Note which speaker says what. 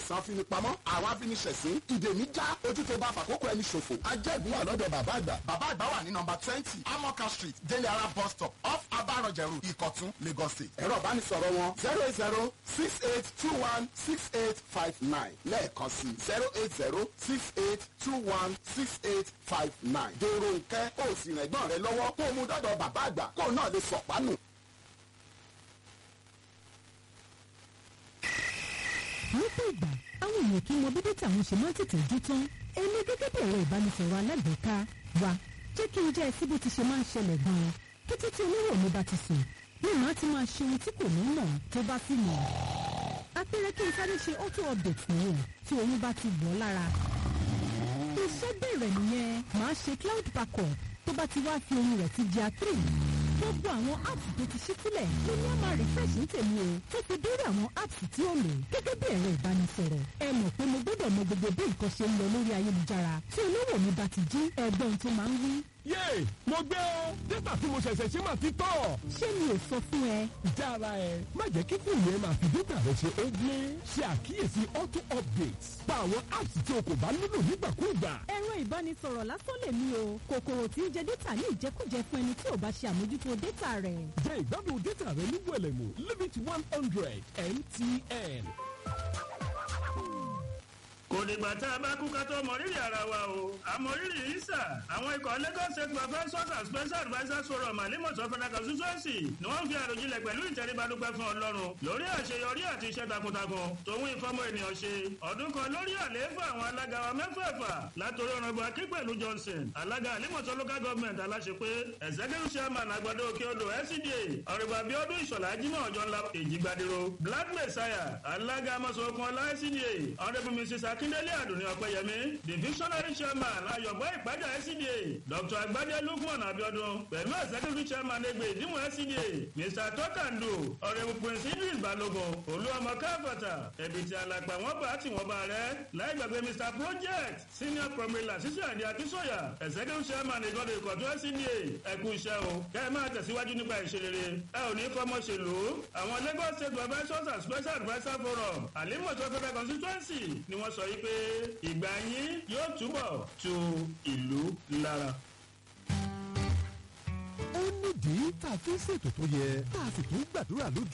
Speaker 1: àìsàn afinipamọ́ àwọn afiniṣẹ̀sín ìdèmí já ojú tó bá fàkókò ẹni ṣòfò ajẹ́gun wà lọ́dọ̀ bàbá àgbà bàbá àgbà wà ní nọmba twenty amoka street délé ara bus stop off abarọ̀jẹ̀rù ìkọ̀tún lagos state ẹ̀rọ ìbánisọ̀rọ̀ wọn zero eight zero six eight two one six eight five nine lẹ́ẹ̀kan sí zero eight zero six eight two one six eight five nine dèrò nkẹ́ kó o sì rìn ẹ̀gbọ́n rẹ lọ́wọ́ kó o mú dọ́dọ̀ bàbá àgbà kó o náà lè sọ̀pánù.
Speaker 2: lọ́pọ̀ ìgbà àwọn èèyàn kì í mọ bí dátà wọn ṣe máa ń tètè jó tán èmi gẹ́gẹ́ bí ẹ̀rọ ìbánisọ̀rọ̀ alágbèéká wa jẹ́ kí n jẹ́ ẹsí bó ti ṣe máa ń ṣẹlẹ̀ gan-an kété tí olówó mi bá ti sùn ní màá ti máa ṣe ohun tí kò ní mọ̀ tó bá sì mọ̀ apẹ̀rẹ̀ kí n sáré ṣe auto update nìyẹn tí oyún bá ti wọ̀ lára iṣẹ́ bẹ̀rẹ̀ nìyẹn màá ṣe cloud backup tó bá ti wá fi ohun rẹ̀ ti di a3 gbogbo àwọn apps tó ti ṣí sílẹ̀ ló ní a máa refresh ní tèmi o tó fi dórí àwọn apps tí ó lò gẹ́gẹ́ bí ẹ̀rọ ìbánisọ̀rọ̀ ẹ mọ̀ pé mo gbọ́dọ̀ mọ gbogbo bí nǹkan ṣe ń lọ lórí ayélujára tí olówó mi bá ti jí ẹgbọ́n tó máa ń wí.
Speaker 3: yéè mo gbé o dátà tí mo ṣẹ̀ṣẹ̀ ṣe máa ti tọ̀.
Speaker 2: ṣé mi ò sọ fún ẹ.
Speaker 3: jára ẹ má jẹ́ kí fóònù ẹ máa fi dátà rẹ ṣe ogle ṣe àkíyèsí auto updates pa àwọn apps tí o kò bá nílò nígbàkúùgbà.
Speaker 2: ẹ̀rọ ìbánisọ̀rọ̀ lásán lè mí o kòkòrò tí ń jẹ dátà ní ìjẹkújẹ fún ẹni tí ò bá ṣe àmójútó dátà rẹ̀.
Speaker 3: jẹ́ ìgbádùn dátà rẹ ní wẹ̀lẹ̀mú limit one hundred mtn.
Speaker 4: kò dìgbà tá a bá kú ká tó mọ rírì ara wa o àmọ́ rírì yìí sà àwọn ikọ̀ lagos state professors and special advisers forum alimọ̀tò federal constituency ni wọ́n fi àròjinlẹ̀ pẹ̀lú ìtẹríba dúpẹ́ fún ọlọ́run lórí àṣeyọrí àti iṣẹ́ takuntakun tòun ìfọmọ ènìyàn ṣe ọdún kan lórí àlééfà àwọn alága wa mẹ́fẹ̀ẹ̀fà látòrí ọ̀nàbọ̀ akínpẹ̀lú johnson alága alimọ̀tò local government aláṣepé executive chairman àgbàdo òkèodò fcda ọ̀rẹ́gbà abiodun ìṣọ̀lá jimoh ọjọ́ ńlá èjìgbadiro black messiah alága amọ̀sọ̀kan ọlá fcda ọ̀rẹ́bù mrs akíndélé àdùnní ọ̀pẹ̀yẹmí divisionary chairman ayọ̀bọ̀ ìpájà fcda dr agbadé lukman abiodun pẹ̀lú executive chairman ẹgbẹ́ ìdíwọ̀n fcda mr tọ́kàndù ọ̀rẹ́bù prince idris balogun olúọmọ káfọ̀tà ẹ̀bìtì alàgbà wọn bá tí wọn bá rẹ láì gbàgbé mr project senior promiller sísè àdé akínsọ̀yà executive chairman ìgọ́dọ̀ ìkọ̀tún fcda ẹ̀kú iṣẹ́ o kẹ́ ẹ máa tẹ̀síwájú nípa ìṣerere ẹ ò ní fọmọṣèlú àwọn lagos state professors and special adviser forum àlímọ̀tò federal constituency ni wọ́n sọ yìí pé ìgbà yín yóò túbọ̀ tu ìlú lára.
Speaker 3: ó nídìí tá a fi ń ṣètò tó yẹ tá a sì tún gbàdúrà lójú